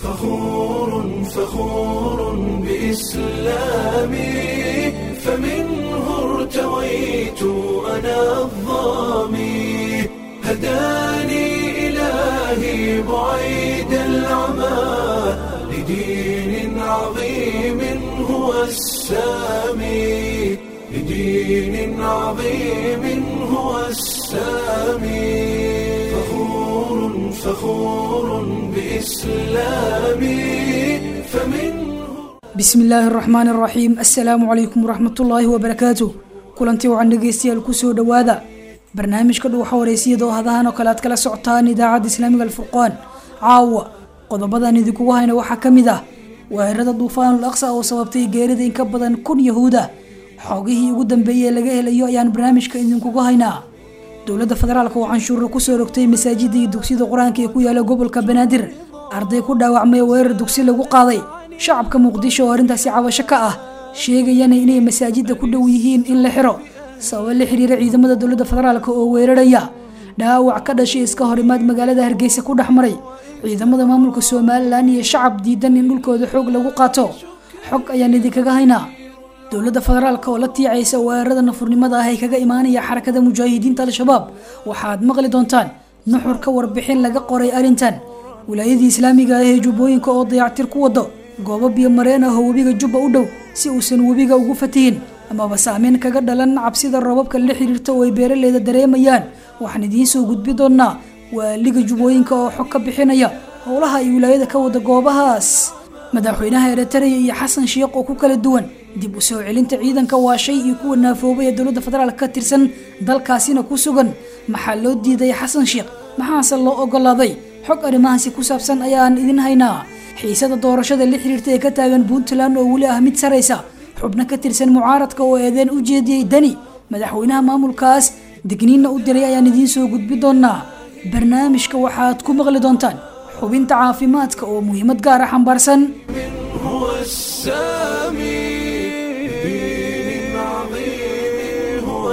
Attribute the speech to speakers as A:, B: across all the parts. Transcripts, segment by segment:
A: فخور فخور بإسلامي فمنه ارتويت أنا الظامي هداني إلهي بعيد العمى لدين عظيم هو السامي لدين عظيم هو السامي فخور فخور بإسلامي فمنه
B: bismi illaahi araxmaan araxiim assalaamu calaykum waraxmatullaahi wabarakaatu kulantii wacan dhegeystayaal kusoo dhowaada barnaamijka dhuuxa wareysiyada oo hadahan oo kale aad kala socotaan idaacadda islaamiga alfurqaan caawa qodobadan idinkugu hayna waxaa ka mid ah weerarada duufaanul aqsa oo sababtay geerida in ka badan kun yahuuda xoogihii ugu dambeeyey ee laga helayo ayaan barnaamijka idinkugu haynaa dowladda federaalka oo canshuura kusoo rogtay masaajida iyo dugsiyada qur-aanka ee ku yaala gobolka banaadir arday ku dhaawacmay weerar dugsi lagu qaaday shacabka muqdisho oo arrintaasi cabasho ka ah sheegayana inay masaajida ku dhow yihiin in la xiro sababa la xiriira ciidamada dowladda federaalk oo weeraraya dhaawac ka dhashay iska horimaad magaalada hargeysa ku dhex maray ciidamada maamulka somalilan iyo shacab diidan in dhulkooda xoog lagu qaato xog ayaan idinkaga haynaa dowladda federaalk oo la tiicaysa weerarada nafurnimada ah ee kaga imaanaya xarakada mujaahidiinta al-shabaab waxaad maqli doontaan nuxur ka warbixin laga qoray arrintan wilaayadii islaamiga ah ee jubbooyinka oo dayactir ku wado goobo biyo mareen ah oo webiga jubba u dhow si uusan webiga ugu fatihin amaba saameyn kaga dhalan cabsida roobabka la xiriirta oo ay beeraleyda dareemayaan waxaan idiin soo gudbi doonaa waaliga jubbooyinka oo xog ka bixinaya howlaha ay wilaayada ka wada goobahaas madaxweynaha eritreya iyo xasan sheekh oo ku kala duwan dib u soo celinta ciidanka waa shay iyo kuwa naafoobay ee dowladda federaalk ka tirsan dalkaasina ku sugan maxaa loo diiday xasan sheekh maxaase loo ogolaaday xog arrimahaasi ku saabsan ayaan idin haynaa xiisada doorashada la xiriirta ee ka taagan puntland oo weli ah mid saraysa xubno ka tirsan mucaaradka oo eedeen u jeediyey dani madaxweynaha maamulkaas digniinna u diray ayaan idiin soo gudbi doonaa barnaamijka waxaad ku maqli doontaan xubinta caafimaadka oo muhiimad gaar ah xambaarsan
A: هو السامي دين عظيم هو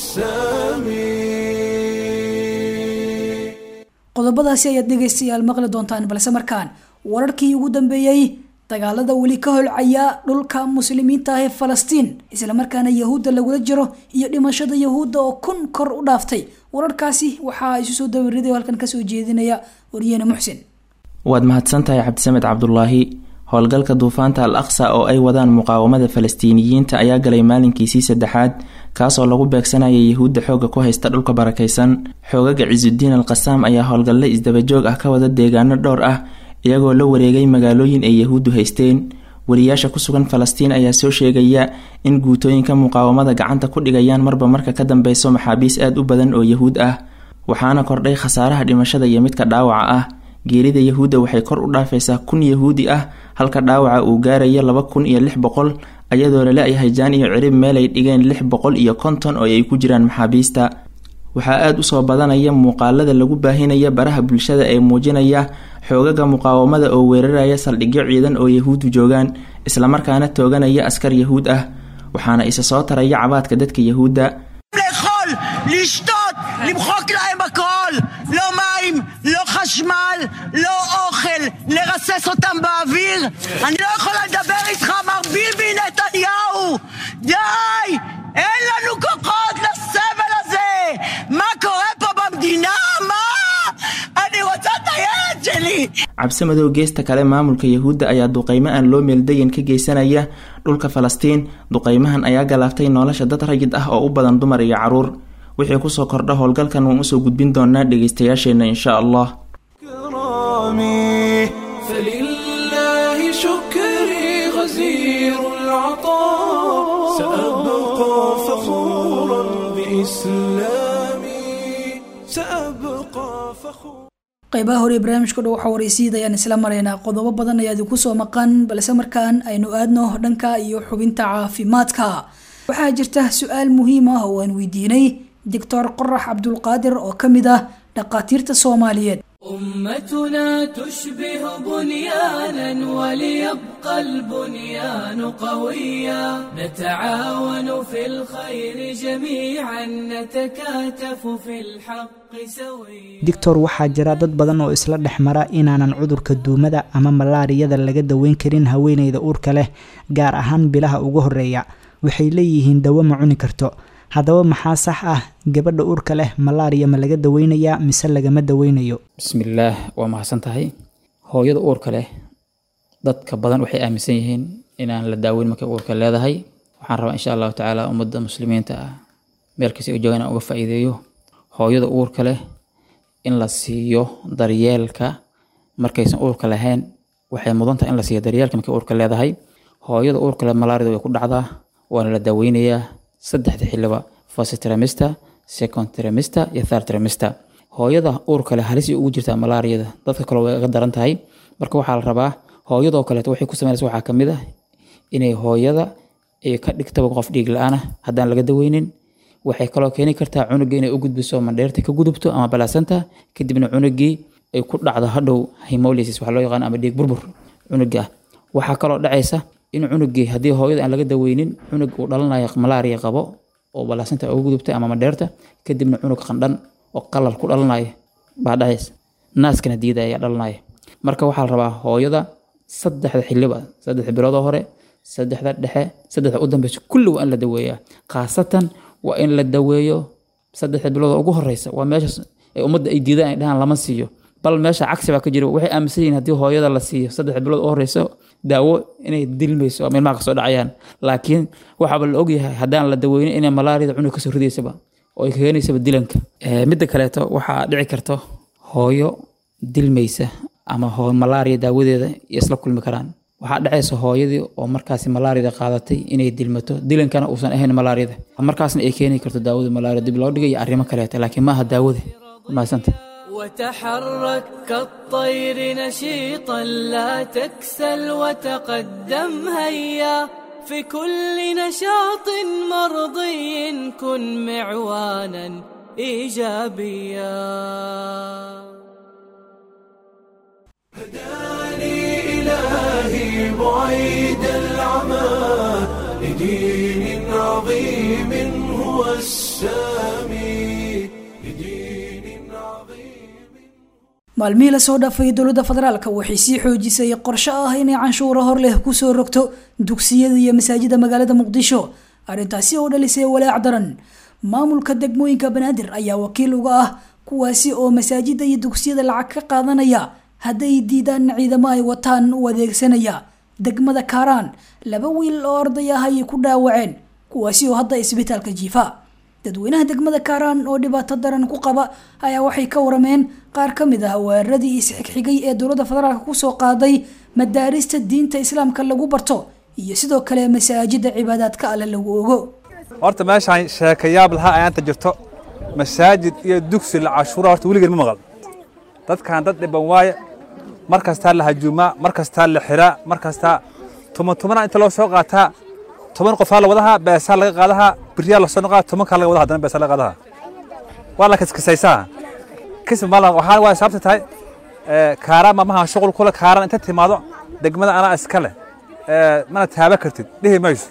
A: السامي
B: qodobadaasi ayaad dhegaystayaal maqli doontaan balse markaan wararkii ugu dambeeyey dagaalada weli ka holcaya dhulka muslimiinta ah ee falastiin islamarkaana yahuudda lagula jiro iyo dhimashada yahuudda oo kun kor u dhaaftay wararkaasi waxaa isu soo dawariday oo halkan kasoo jeedinaya wariyene muxsin
C: waad mahadsantahay cabdisamed cabdulaahi howlgalka duufaanta al aqsa oo ay wadaan muqaawamada falastiiniyiinta ayaa galay maalinkiisii saddexaad kaasoo lagu beegsanaya yahuudda xooga ku haysta dhulka barakaysan xoogaga cisudiin al qasaam ayaa howlgalle isdabajoog ah ka wada deegaano dhowr ah iyagoo la wareegay magaalooyin ay yahuuddu haysteen wariyaasha ku sugan falastiin ayaa soo sheegaya in guutooyinka muqaawamada gacanta ku dhigayaan marba marka ka dambeyso maxaabiis aad u badan oo yahuud ah waxaana kordhay khasaaraha dhimashada iyo midka dhaawaca ah geerida yahuudda waxay kor u dhaafaysaa kun yahuudi ah halka dhaawaca uu gaarayo laba kun iyo lix boqol ayadoo lala-yahay jaan iyo cirib meel ay dhigeen lix boqol iyo konton oo ay ku jiraan maxaabiista waxaa aada usoo badanaya muuqaalada lagu baahinaya baraha bulshada ee muujinaya xoogaga muqaawamada oo weeraraya saldhigyo ciidan oo yahuuddu joogaan islamarkaana tooganaya askar yahuud ah waxaana isa soo taraya cabaadka dadka yahuudda
D: לאכול, לשתות, למחוק להם הכל. לא מים, לא חשמל, לא אוכל, לרסס אותם באוויר. אני לא יכולה לדבר איתך, מר ביבי נתניהו! די! אין לנו כוחות לסבל הזה! מה קורה פה במדינה? מה? אני רוצה את הילד שלי!
C: cabsi madow geesta kale maamulka yahuudda ayaa duqeymo aan loo meeldayin ka geysanaya dhulka falastiin duqeymahan ayaa galaaftay nolosha dad rayid ah oo u badan dumar iyo caruur wixii kusoo kordha howlgalkan waan usoo gudbin doonaa dhegeystayaasheenna insha allah
A: كرامي فلله شكري غزير العطاء سأبقى فخورا بإسلامي سأبقى فخورا
B: qaybaha hore ee barnaamijka dhow waxaa waraysiid ayaan isla maraynaa qodobo badan ayaa idinku soo maqan balse markaan aynu aadno dhanka iyo xubinta caafimaadka waxaa jirta su-aal muhiim ah oo aan weydiinay doctor qorax cabdulqaadir oo ka mid ah dhaqaatiirta soomaaliyeed
A: أمتنا تشبه بنيانا وليبقى البنيان قويا نتعاون في الخير جميعا نتكاتف في الحق سويا
E: doctor waxaa jira dad badan oo isla dhex mara inaanan cudurka duumada ama malaariyada laga daweyn karin haweeneyda uurka leh gaar ahaan bilaha ugu horeeya waxay leeyihiin dawo ma cuni karto haddaba maxaa sax ah gabadha uurka leh malaariya ma laga daweynayaa mise lagama daweynayo
F: bismillaah waa mahadsan tahay hooyada uurka leh dadka badan waxay aaminsan yihiin inaan la daaweyn markay uurka leedahay waxaan rabaa insha allahu tacaala ummadda muslimiinta ah meel kasta ay joogaan inaan uga faa'iideeyo hooyada uurka leh in la siiyo daryeelka markaysan uurka lahayn waxay mudan tahay in la siiyo daryeelka markay uurka leedahay hooyada uurka leh malaarida way ku dhacdaa waana la daaweynayaa saddexda xiliba first trimester second trimester iyo third trimester hooyada uurka leh halis ay ugu jirtaa malaariyada dadka kale way ga daran tahay marka waxaa la rabaa hooyadoo kaleeto waxay ku sameynaysa waxaa kamid ah inay hooyada ay ka dhigtaba qof dhiig la-aan ah haddaan laga daweynin waxay kaloo keeni kartaa cunuga inay u gudbiso mandheerta ka gudubto ama balaasanta kadibna cunugii ay ku dhacdo hadhow hemolysis waxa loo yaqaan ama dhiig burbur cunuga ah waxaa kaloo dhacaysa in cunugii haddii hooyada aan laga daweynin cunug uu dhalanayo malaariya qabo oo balaasanta uga gudubtay ama mandheerta kadibna cunug qandhan oo qalal ku dhalanayo baa dhacaysa naaskana diida ayaa dhalanaya marka waxaa la rabaa hooyada saddexda xiliba saddexda biloodoo hore saddexda dhexe saddexda u dambeysa kulli waa in la daweeyaa khaasatan waa in la daweeyo saddexda bilood ugu horeysa waa meesha ay ummadda ay diidaan ay dhahaan lama siiyo bal meesha cagsi baa ka jira waxay aaminsan yihiin haddii hooyada la siiyo saddexda bilood u horeysa daawo inay dilmayso ama ilmaha kasoo dhacayaan laakiin waxaaba la ogyahay haddaan la daweynin inay malaariyada cunug kasoo ridaysaba oo ay keenaysaba dilanka midda kaleeto waxaa dhici karto hooyo dilmaysa ama hoo malaariya daawadeeda iyo isla kulmi karaan waxaa dhacaysa hooyadii oo markaasi malaariyada qaadatay inay dilmato dilankana uusan ahayn malaariyada markaasna ay keeni karto daawada malaariya dib loo dhigay iyo arrimo kaleeta laakiin maaha daawada maasanta
A: وتحرك كالطير نشيطا لا تكسل وتقدم هيا في كل نشاط مرضي كن معوانا ايجابيا
G: هداني إلهي بعيد العمى لدين عظيم هو السامي لدين عظيم
B: maalmihii lasoo dhaafay dowladda federaalka waxay sii xoojisay qorshe ah inay canshuuro hor leh kusoo rogto dugsiyada iyo masaajida magaalada muqdisho arrintaasi oo dhalisay walaac daran maamulka degmooyinka banaadir ayaa wakiil uga ah kuwaasi oo masaajida iyo dugsiyada lacag ka qaadanaya hadday diidaan ciidamo ay wataan u adeegsanaya degmada kaaraan laba wiil oo arday ah ayay ku dhaawaceen kuwaasi oo hadda isbitaalka jiifa dadweynaha degmada kaaraan oo dhibaato daran ku qaba ayaa waxay ka warameen qaar ka mid ah weeraradii isxigxigay ee dowladda federaalk kusoo qaaday madaarista diinta islaamka lagu barto iyo sidoo kale masaajida cibaadaadka alle lagu ogo
H: horta meeshaan sheekayaab lahaa ayaanta jirto masaajid iyo dugsi la cashuura horta weligeed ma maqal dadkan dad dhiban waaye mar kastaa la hajuumaa mar kastaa la xiraa mar kastaa tuman tumana inta loo soo qaataa toban qofaa la wadahaa beesaa laga qaadahaa biriyaa lasoo noqaa tobankaa laga wadaha haddana beesaa laga qaadahaa waa la kiskisaysaa kisb maala waxaa waa sababta tahay kaaraan mamaha shuqul kule kaaraan inta timaado degmada anaa iska leh mana taaba kartid dhihi mayso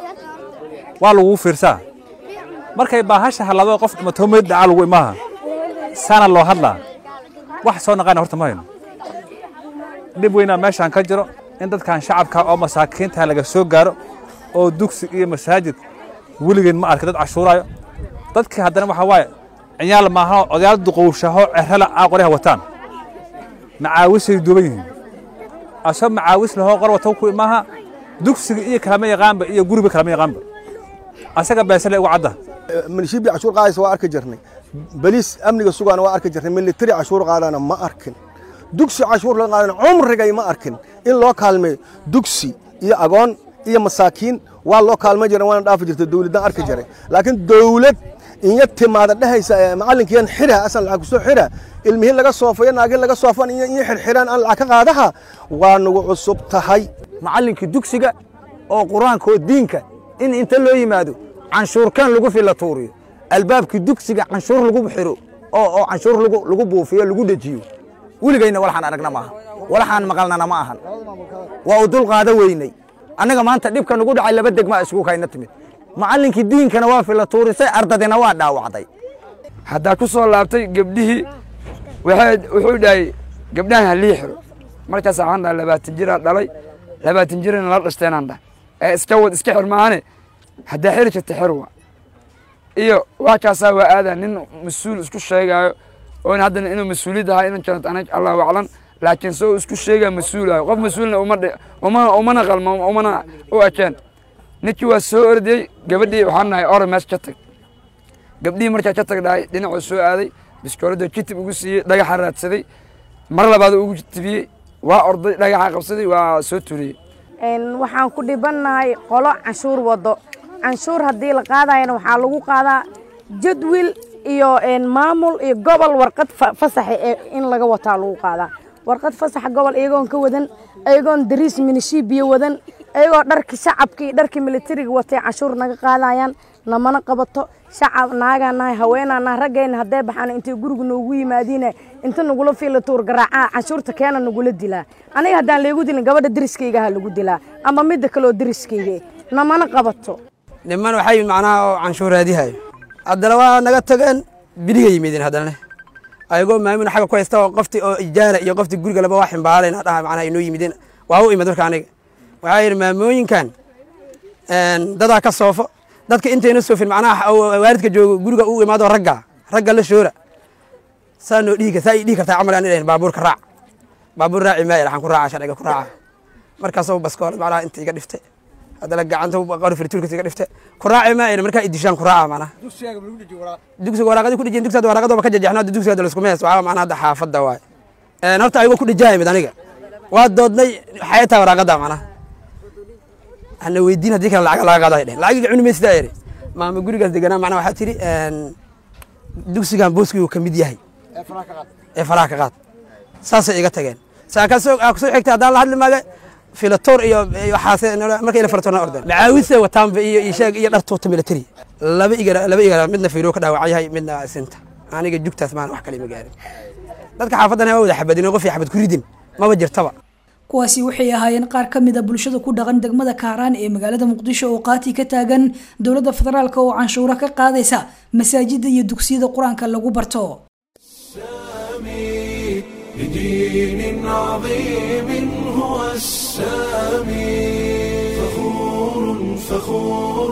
H: waa lagugu fiirsaa markay baahasha halado qof dhimatoo meyd dhacaa lagu imaaha saana loo hadlaa wax soo naqaana horta ma hayno dhib weynaa meeshaan ka jiro in dadkan shacabka oo masaakiinta laga soo gaaro oo dugsi iyo masaajid weligeed ma arka dad cashuuraayo dadkii haddana waxaa waaye ciyaal maaha odayaal duqowshaho cerala aa qoryaha wataan macaawisay duuban yihiin asoo macaawis lahoo qor watow ku imaaha dugsiga iyo kalama yaqaanba iyo guriba kalama yaqaanba asaga beesale ugu cadda
I: milishibi cashuur qaadaysa waa arki jirnay baliis amniga sugaana waa arki jirnay militari cashuur qaadana ma arkin dugsi cashuur laga qaadana cumrigay ma arkin in loo kaalmeeyo dugsi iyo agoon iyo masaakiin waa loo kaalma jiran waana dhaafi jirta dowladdan arki jiray laakiin dowlad inya timaada dhehaysa macalinkiyan xira asan lacag kusoo xira ilmihii laga soofayo naagii laga soofan iyo iyo xirxiraan aan lacag ka qaadaha waa nagu cusub tahay
J: macallinkii dugsiga oo qur-aanka oo diinka in inta loo yimaado canshuurkan lagu fila tuuriyo albaabkii dugsiga canshuur lagu xiro oo oo canshuur lagu lagu buufiyo lagu dejiyo weligayna walaxaan aragna maaha walaxaan maqalnana ma ahan waa u dul qaada weynay annaga maanta dhibka nugu dhacay laba degmaa iskugu kayna timid macallinkii diinkana waa fila tuurisay ardadina waa dhaawacday
K: haddaa ku soo laabtay gebdhihii wuxuu dhahay gabdhahan halii xiro markaas waxaan dhahay labaatan jiraa dhalay labaatan jirana la dhashteenaan dhahay ee iska wad iska xir maahane haddaa xiri jirta xir wa iyo wax kaasaa waa aadaa nin mas-uul isku sheegaayo oon haddana inuu mas-uuliyad ahaa inan janat anag allahu aclan laakiin soo isku sheegaa mas-uulayo qof mas-uulna uma umana qalmo umana u ekeen ninkii waa soo ordiyey gabadhii waxaan nahay ore mees ka tag gabdhihii markaa ka tag dhahay dhinacuu soo aaday biskooladoo kitib ugu siiyey dhagaxa raadsaday mar labaad ugu tibiyey waa orday dhagaxa qabsaday waa soo turiyey
L: waxaan ku dhibannahay qolo canshuur wado canshuur haddii la qaadayana waxaa lagu qaadaa jadwil iyo maamul iyo gobol warqad fasaxa ee in laga wataa lagu qaadaa warqad fasaxa gobol iyagoon ka wadan iyagoon dariis minishiibiyo wadan iyagoo dharki shacabka iyo dharki militariga watay canshuur naga qaadayaan namana qabato shacab naagaa nahay haweenaa nahay raggayna haddee baxaan intay guriga noogu yimaadiine inta nagula fiila tuur garaacaa canshuurta keena nagula dilaa aniga haddaan laygu dilin gabadha deriskayga ha lagu dilaa ama midda kaleoo deriskayga namana qabato
M: niman waxay macnaha oo canshuuraadihayo haddana waa naga tageen biriga yimideen haddana ayagoo maamin xagga ku haysta oo qofti oo ijaara iyo qofti guriga laba waa ximbaalayna dhaha macnaha inoo yimideen waa u imid marka aniga waxaa yidhi maamooyinkan dadaa ka soofo dadka intayna soofin macnaha waalidka joogo guriga u imaado ragga ragga la shoora saa noo dhihi saa ii dhihi kartaa camal aan idhahin baabuurka raac baabuur raaci maaya waxaan ku raaca sharciga ku raaca markaasoo baskoolad macnaha inta iga dhifte haddana gacanta qori firtuulkas iga dhifte ku raaci maaya markaa idishaan ku raaca macnaha dugsiga waraaqadii ku dhijeen dugsiga waraaqadooba ka jajexno hadda dugsiga hadda laskuma hees waxaa macnaha hadda xaafadda waay horta ayagoo ku dhijaaya mid aniga waa doodnay waxay tahay waraaqadda macnaha ana weydiin haddii kale lacag laga qaado ay dhehen lacagiga cuni maysidaa eri maama gurigaas deganaa macnaha waxaa tiri dugsigan booskigu ka mid yahay ee faraha ka qaad saasay iga tageen saa kasoo kusoo xigtay haddaan la hadli maaga filatoor iyo waxaase markay ila filatoorna ordeen macaawise wataanba iyo isheeg iyo dhar tuuta military laba igara laba igara midna fiiro ka dhaawac yahay midna sinta aniga jugtaas maan wax kale ma gaarin dadka xaafadan waa wada xabadin qof xabad ku ridin maba jirtaba
B: kuwaasi waxay ahaayeen qaar ka mid a bulshada ku dhaqan degmada kaaraan ee magaalada muqdisho oo qaati ka taagan dowladda federaalk oo canshuuro ka qaadaysa masaajida iyo dugsiyada qur-aanka lagu barto
G: بدين عظيم هو السامي فخور فخور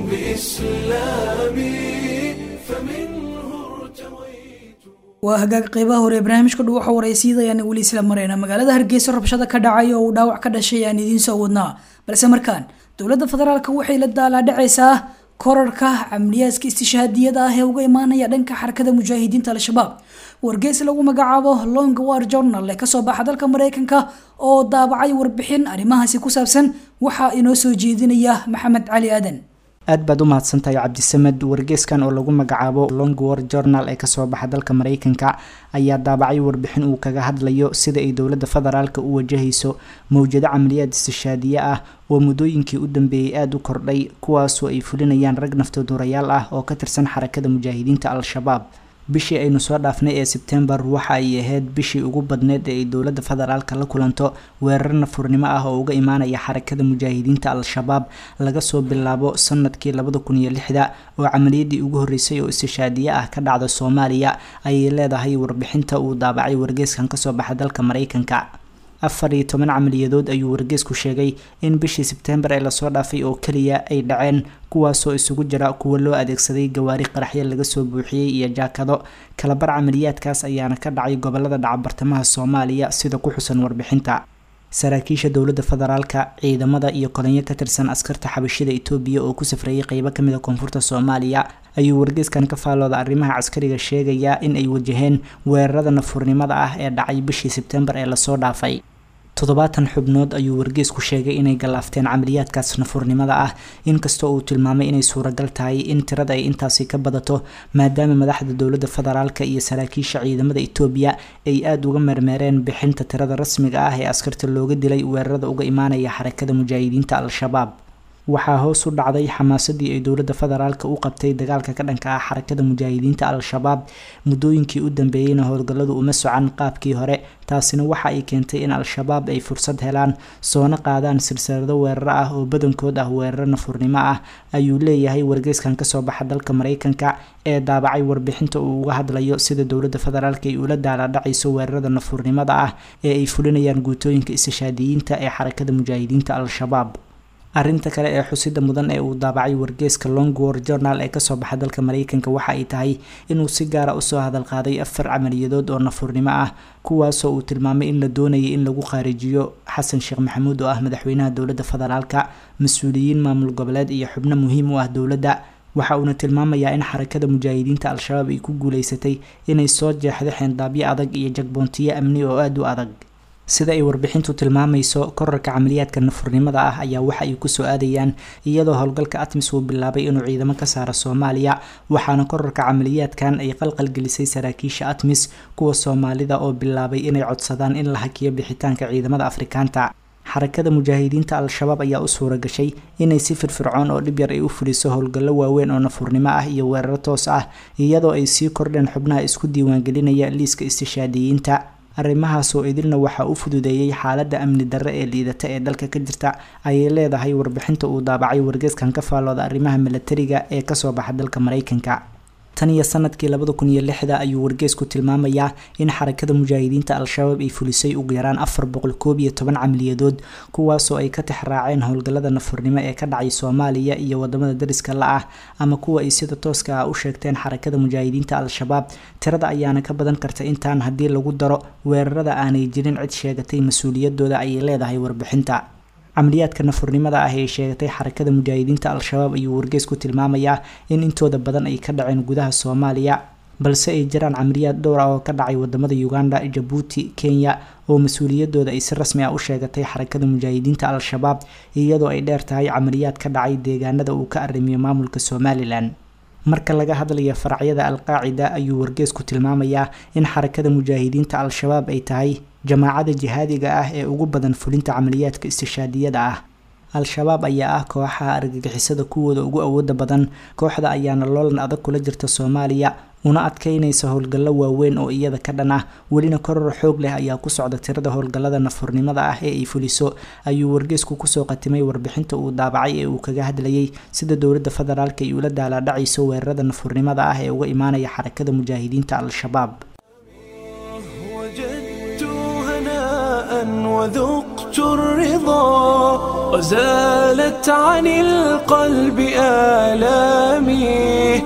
G: بإسلامي فمنه ارتويت
B: waa hagaag qeybaha hore ee barnaamijka dhuwaxa waraysiida ayaan weli isla mareyna magaalada hargeysa rabshada ka dhacay oo uu dhaawac ka dhashay ayaan idiin soo wadnaa balse markaan dowladda federaalk waxay la daalaadhacaysaa korarka camliyaadka istishhaadiyada ah ee uga imaanaya dhanka xarakada mujaahidiinta al-shabaab wargeys lagu magacaabo long war journal ee kasoo baxa dalka mareykanka oo daabacay warbixin arrimahaasi ku saabsan waxaa inoo soo jeedinaya maxamed cali aadan
E: aad baad u mahadsantahay cabdisamed wargeyskan oo lagu magacaabo long war journal ee kasoo baxa dalka mareykanka ayaa daabacay warbixin uu kaga hadlayo sida ay dowladda federaalka u wajahayso mowjado camaliyaad istishaadiye ah oo muddooyinkii u dambeeyey aada u kordhay kuwaasoo ay fulinayaan rag naftoodurayaal ah oo ka tirsan xarakada mujaahidiinta al-shabaab bishii aynu soo dhaafnay ee sebtembar waxa ay ahayd bishii ugu badneyd ee ay dowladda federaalka la kulanto weerar nafurnimo ah oo uga imaanaya xarakada mujaahidiinta al-shabaab laga soo bilaabo sanadkii labada kun iyo lixda oo camaliyadii ugu horreysay oo istishaadiye ah ka dhacda soomaaliya ayay leedahay warbixinta uu daabacay wargeyskan kasoo baxa dalka mareykanka afar iyo toban camaliyadood ayuu wargeysku sheegay in bishii sebtembar ee lasoo dhaafay oo keliya ay dhaceen kuwaasoo isugu jira kuwa loo adeegsaday gawaari qaraxyo laga soo buuxiyey iyo jaakado kalabar camaliyaadkaas ayaana ka dhacay gobolada dhacabartamaha soomaaliya sida ku xusan warbixinta saraakiisha dowladda federaalka ciidamada iyo kolonyo ka tirsan askarta xabashida itoobiya oo ku safreeyay qeybo kamid a koonfurta soomaaliya ayuu wargeyskan ka faallooda arrimaha caskariga sheegayaa in ay wajaheen weerarada nafurnimada ah ee dhacay bishii sebtembar ee lasoo dhaafay toddobaatan xubnood ayuu wargeysku sheegay inay gallaafteen camaliyaadkaas nafurnimada ah inkastoo uu tilmaamay inay suuragal tahay in tirada ay intaasi ka badato maadaama madaxda dowladda federaalka iyo saraakiisha ciidamada itoobiya ay aada uga meermeereen bixinta tirada rasmiga ah ee askarta looga dilay weerarada uga imaanaya xarakada mujaahidiinta al-shabaab waxaa hoos u dhacday xamaasadii ay dowladda federaalka u qabtay dagaalka ka dhanka ah xarakada mujaahidiinta al-shabaab muddooyinkii u dambeeyeyna howlgalladu uma socan qaabkii hore taasina waxa ay keentay in al-shabaab ay fursad helaan soona qaadaan silsilado weeraro ah oo badankood ah weeraro nafurnimo ah ayuu leeyahay wargeyskan kasoo baxa dalka mareykanka ee daabacay warbixinta uu uga hadlayo sida dowladda federaalk ay ula daaladhacayso weerarada nafurnimada ah ee ay fulinayaan guutooyinka istishaadiyiinta ee xarakada mujaahidiinta al-shabaab arrinta kale ee xusida mudan ee uu daabacay wargeeska longwar journal ee kasoo baxa dalka mareykanka waxa ay tahay inuu si gaara usoo hadalqaaday afar camaliyadood oo nafurnimo ah kuwaasoo uu tilmaamay in la doonayay in lagu qaarijiyo xasan sheekh maxamuud oo ah madaxweynaha dowladda federaalka mas-uuliyiin maamul goboleed iyo xubno muhiim u ah dowladda waxa uuna tilmaamayaa in xarakada mujaahidiinta al-shabaab ay ku guuleysatay inay soo jeexdo xeendaabyo adag iyo jagboontiyo amni oo aada u adag sida ay warbixintu tilmaamayso korarka camaliyaadka nafurnimada ah ayaa waxa ay kusoo aadayaan iyadoo howlgalka atmis uu bilaabay inuu ciidamo ka saaro soomaaliya waxaana korarka camaliyaadkan ay qalqalgelisay saraakiisha atmis kuwa soomaalida oo bilaabay inay codsadaan in la hakiyo bixitaanka ciidamada afrikaanta xarakada mujaahidiinta al-shabaab ayaa u suura gashay inay si firfircoon oo dhib yar ay u fuliso howlgallo waaweyn oo nafurnimo ah iyo weeraro toos ah iyadoo ay sii kordheen xubnaha isku diiwaangelinaya liiska istishaadiyiinta arrimahaasoo idilna waxaa u fududeeyey xaaladda amni darre ee liidata ee dalka ka jirta ayay leedahay warbixinta uu daabacay wargeeskan ka faallooda arrimaha milatariga ee kasoo baxa dalka mareykanka tan iyo sanadkii labada kun iyo lixda ayuu wargeesku tilmaamayaa in xarakada mujaahidiinta al-shabaab ay fulisay ugu yaraan afar boqol koob iyo toban camaliyadood kuwaasoo ay ka tixraaceen howlgallada nafurnimo ee ka dhacay soomaaliya iyo wadamada dariska la ah ama kuwa ay sida tooska ah u sheegteen xarakada mujaahidiinta al-shabaab tirada ayaana ka badan karta intaan haddii lagu daro weerarada aanay jirin cid sheegatay mas-uuliyadooda ayay leedahay warbixinta camaliyaadka nafurnimada ah ee sheegatay xarakada mujaahidiinta al-shabaab ayuu wargeys ku tilmaamayaa in intooda badan ay ka dhaceen gudaha soomaaliya balse ay jiraan camaliyaad dhowr ah oo ka dhacay wadamada uganda jabuuti kenya oo mas-uuliyadooda ay si rasmi ah u sheegatay xarakada mujaahidiinta al-shabaab iyadoo ay dheer tahay camaliyaad ka dhacay deegaanada uu ka arrimiyo maamulka somalilan marka laga hadlayo faracyada al-qaacida ayuu wargeesku tilmaamayaa in xarakada mujaahidiinta al-shabaab ay tahay jamaacada jihaadiga ah ee ugu badan fulinta camaliyaadka istishaadiyada ah al-shabaab ayaa ah kooxaha argagixisada kuwooda ugu awooda badan kooxda ayaana loolan adag kula jirta soomaaliya una adkeynaysa howlgallo waaweyn oo iyada ka dhan ah welina koror xoog leh ayaa ku socda tirada howlgallada nafurnimada ah ee ay fuliso ayuu wargeysku kusoo qatimay warbixinta uu daabacay ee uu kaga hadlayay sida dowladda federaalk ay ula daalaadhacayso weerarada nafurnimada ah ee uga imaanaya xarakada mujaahidiinta al-shabaab
G: وذقت الرضا وزالت عن القلب آلامي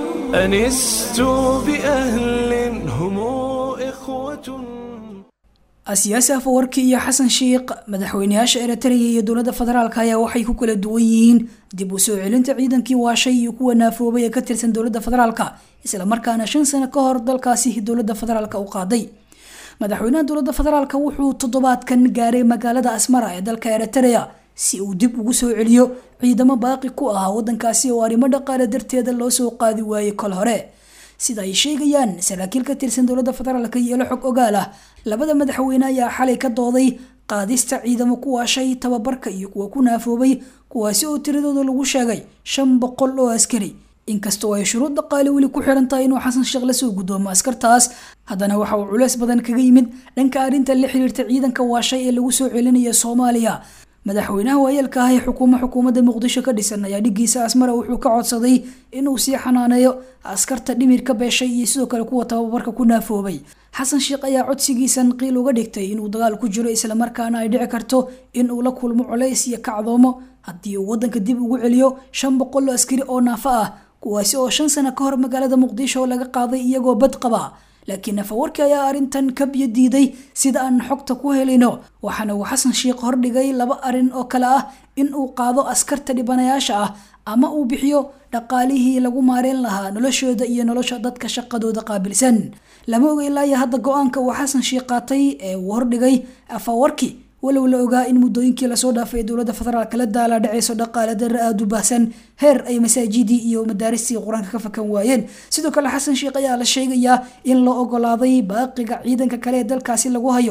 G: أنست بأهل هم إخوة
B: asiyaasi afawarki iyo xasan sheikh madaxweyneyaasha eritreya iyo dowladda federaalk ayaa waxay ku kala duwan yihiin dib u soo celinta ciidankii waashay iyo kuwa naafoobay ee ka tirsan dowladda federaalk islamarkaana shan sano ka hor dalkaasi dowladda federaalk u qaaday madaxweynaha dowladda federaalk wuxuu toddobaadkan gaaray magaalada asmara ee dalka eritrea si uu dib ugu soo celiyo ciidamo baaqi ku ahaa wadankaasi oo arrimo dhaqaale darteeda loo soo qaadi waayey kol hore sida ay sheegayaan saraakiil ka tirsan dowladda federaalk iyo ilo xog ogaal ah labada madaxweyne ayaa xalay ka dooday qaadista ciidamo ku waashay tababarka iyo kuwa ku naafoobay kuwaasi oo tiradooda lagu sheegay shan boqol oo askari inkastoo ay shuruud dhaqaale weli ku xiran tahay inuu xasan sheekh lasoo gudoomo askartaas haddana waxa uu culeys badan kaga yimid dhanka arrinta la xiriirta ciidanka waashay ee lagu soo celinaya soomaaliya madaxweynaha waayeelka ah ee xukuumo xukuumadda muqdisho ka dhisan ayaa dhigiisa asmara wuxuu ka codsaday inuu sii xanaaneeyo askarta dhimirka beeshay iyo sidoo kale kuwa tababarka ku naafoobay xasan sheekh ayaa codsigiisan qiil uga dhigtay inuu dagaal ku jiro islamarkaana ay dhici karto in uu la kulmo culays iyo kacdoomo haddii uu wadanka dib ugu celiyo shan boqol oo askari oo naafo ah kuwaasi oo shan sano ka hor magaalada muqdisho laga qaaday iyagoo bad qaba laakiin nafawarki ayaa arrintan ka biyo diiday sida aan xogta ku helino waxaana uu xasan sheekh hordhigay laba arrin oo kale ah in uu qaado askarta dhibanayaasha ah ama uu bixiyo dhaqaalihii lagu maareyn lahaa noloshooda iyo nolosha dadka shaqadooda qaabilsan lama oga ilaa iyo hadda go-aanka uu xasan sheekh qaatay ee uu hordhigay afawarki walow la ogaa in muddooyinkii lasoo dhaafay dowladda federaalk la daala dhaceyso dhaqaale darre aada u baahsan heer ay masaajidii iyo madaaristii qur-aanka ka fakan waayeen sidoo kale xasan sheekh ayaa la sheegayaa in loo ogolaaday baaqiga ciidanka kale ee dalkaasi lagu hayo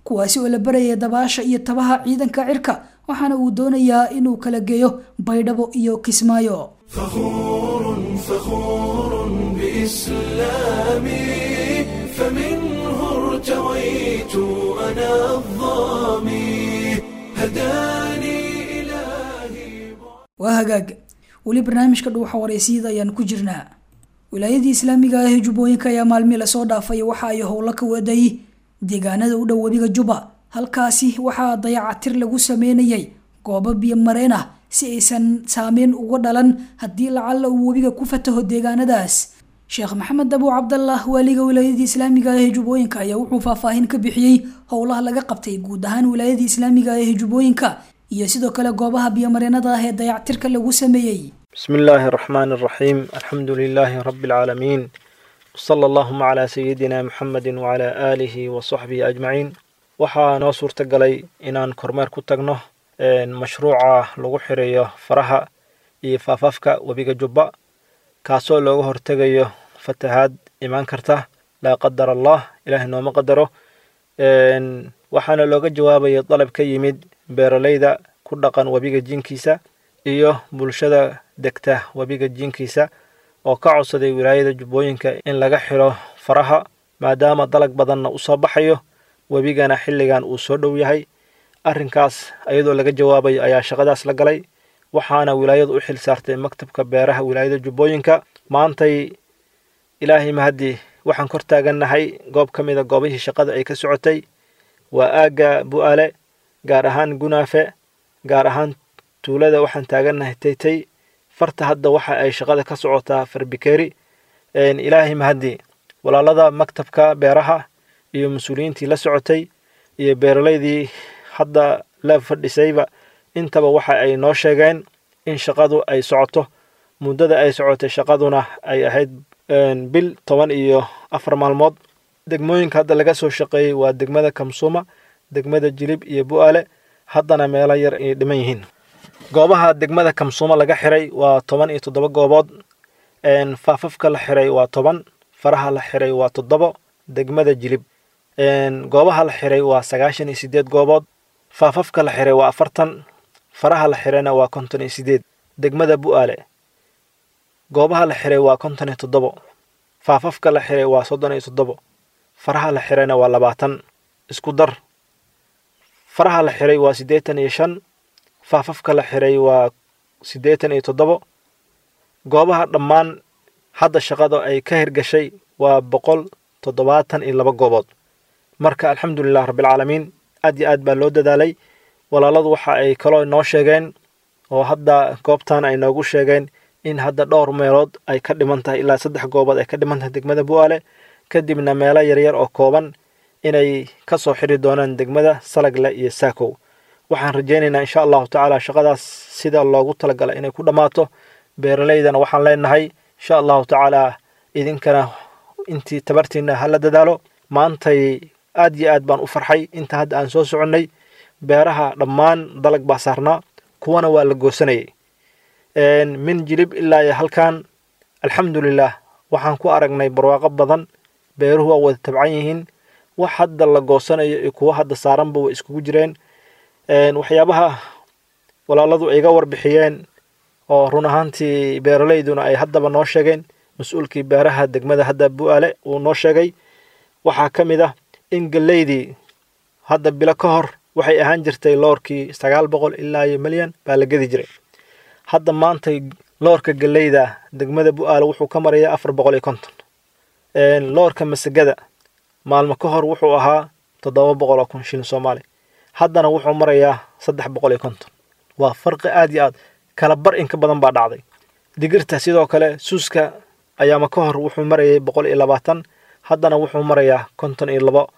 B: kuwaasi oo la baraya dabaasha iyo tabaha ciidanka cirka waxaana uu doonayaa inuu kala geeyo baydhabo iyo kismaayo
G: فخور فخور بإسلامي فمنه ارتويت أنا الظامي هداني
B: waa hagaag weli barnaamijka dhuuxa wareysiyada ayaan ku jirnaa wilaayadii islaamiga ah ee jubbooyinka ayaa maalmii lasoo dhaafay waxa ay howlo ka waday deegaanada u dhow webiga juba halkaasi waxaa dayacatir lagu sameynayay goobo biyo mareen ah si aysan saameyn uga dhalan haddii lacalla uu webiga ku fataho deegaanadaas sheekh maxamed abu cabdallah waaliga wilaayadii islaamiga ah ee jubbooyinka ayaa wuxuu faahfaahin ka bixiyey howlaha laga qabtay guud ahaan wilaayadii islaamiga ah ee jubbooyinka iyo sidoo kale goobaha biyomareenada ah ee dayactirka lagu sameeyey
N: بسم الله الرحمن الرحيم الحمد لله رب العالمين وصلى اللهم على سيدنا محمد وعلى آله وصحبه أجمعين waxaa noo suurtagalay inaan kormeer ku tagno mashruuca lagu xireeyo faraha iyo faafafka webiga jubba kaasoo looga hortegayo fatahaad imaan karta laa qadar allah ilaahay nooma qadaro waxaana looga jawaabaya dalab ka yimid beeraleyda ku dhaqan webiga jinkiisa iyo bulshada degta webiga jinkiisa oo ka codsaday wilaayada jubbooyinka in laga xiro faraha maadaama dalag badanna u soo baxayo webigana xilligan uu soo dhow yahay arrinkaas iyadoo laga jawaabayo ayaa shaqadaas la galay waxaana wilaayadu u xil saartay maktabka beeraha wilaayada jubbooyinka maantay ilaahay mahadii waxaan kor taagannahay goob ka mida goobihii shaqada ay ka socotay waa aagga bu'aale gaar ahaan gunaafe gaar ahaan tuulada waxaan taagannahay taytay farta hadda waxa ay shaqada ka socotaa farbikeri ilaahay mahadii walaalada maktabka beeraha iyo mas-uuliyiintii la socotay iyo beeraleydii hadda la fadhisayba intaba waxa ay noo sheegeen in shaqadu ay socoto muddada ay socotay shaqaduna ay ahayd bil toban iyo afar maalmood degmooyinka hadda laga soo shaqeeyey waa degmada kamsuuma degmada jilib iyo bu'aale haddana meelo yar ay dhiman yihiin goobaha degmada kamsuuma laga xiray waa toban iyo toddoba goobood faafafka la xiray waa toban faraha la xiray waa toddobo degmada jilib goobaha la xiray waa sagaashan iyo sideed goobood faafafka la xiray waa afartan faraha la xirayna waa konton iyo sideed degmada bu'aale goobaha la xiray waa konton iyo toddobo faafafka la xiray waa soddon iyo toddobo faraha la xirayna waa labaatan isku dar faraha la xiray waa siddeetan iyo shan faafafka la xiray waa siddeetan iyo toddobo goobaha dhammaan hadda shaqada ay ka hirgashay waa boqol toddobaatan iyo laba goobood marka alxamdulilah rabbilcaalamiin aad iyo aad baa loo dadaalay walaaladu waxa ay kaloo noo sheegeen oo hadda goobtan ay noogu sheegeen in hadda dhowr meelood ay ka dhiman tahay ilaa saddex goobood ay ka dhiman tahay degmada bu'aale kadibna meelo yaryar oo kooban inay ka soo xiri doonaan degmada salagle iyo saakow waxaan rajaynaynaa insha allahu tacaala shaqadaas sida loogu talagala inay ku dhammaato beeraleydana waxaan leenahay insha allahu tacaala idinkana intii tabartiina hala dadaalo maantay aad iyo aad baan u farxay inta hadda aan soo soconnay beeraha dhammaan dalag baa saarnaa kuwana waa la goosanayay min jilib ilaa iyo halkan alxamdulilah waxaan ku aragnay barwaaqo badan beeruhu waa wada tabcan yihiin wax hadda la goosanayo iyo kuwo hadda saaranba way iskugu jireen waxyaabaha walaaladu ay ga warbixiyeen oo run ahaantii beeraleyduna ay haddaba noo sheegeen mas-uulkii beeraha degmada hadda bu'aale uu noo sheegay waxaa ka mid ah in geleydii hadda bilo ka hor waxay ahaan jirtay loorkii sagaal boqol ilaa iyo milyan baa la gedi jiray hadda maantay loorka geleyda degmada bu'aale wuxuu ka marayaa afar boqol iyo konton loorka masagada maalmo ka hor wuxuu ahaa toddoba boqol oo kun shilin soomaali haddana wuxuu marayaa saddex boqol iyo konton waa farqi aad iyo aad kala bar in ka badan baa dhacday digirta sidoo kale suuska ayaama ka hor wuxuu marayay boqol iyo labaatan haddana wuxuu marayaa konton iyo labo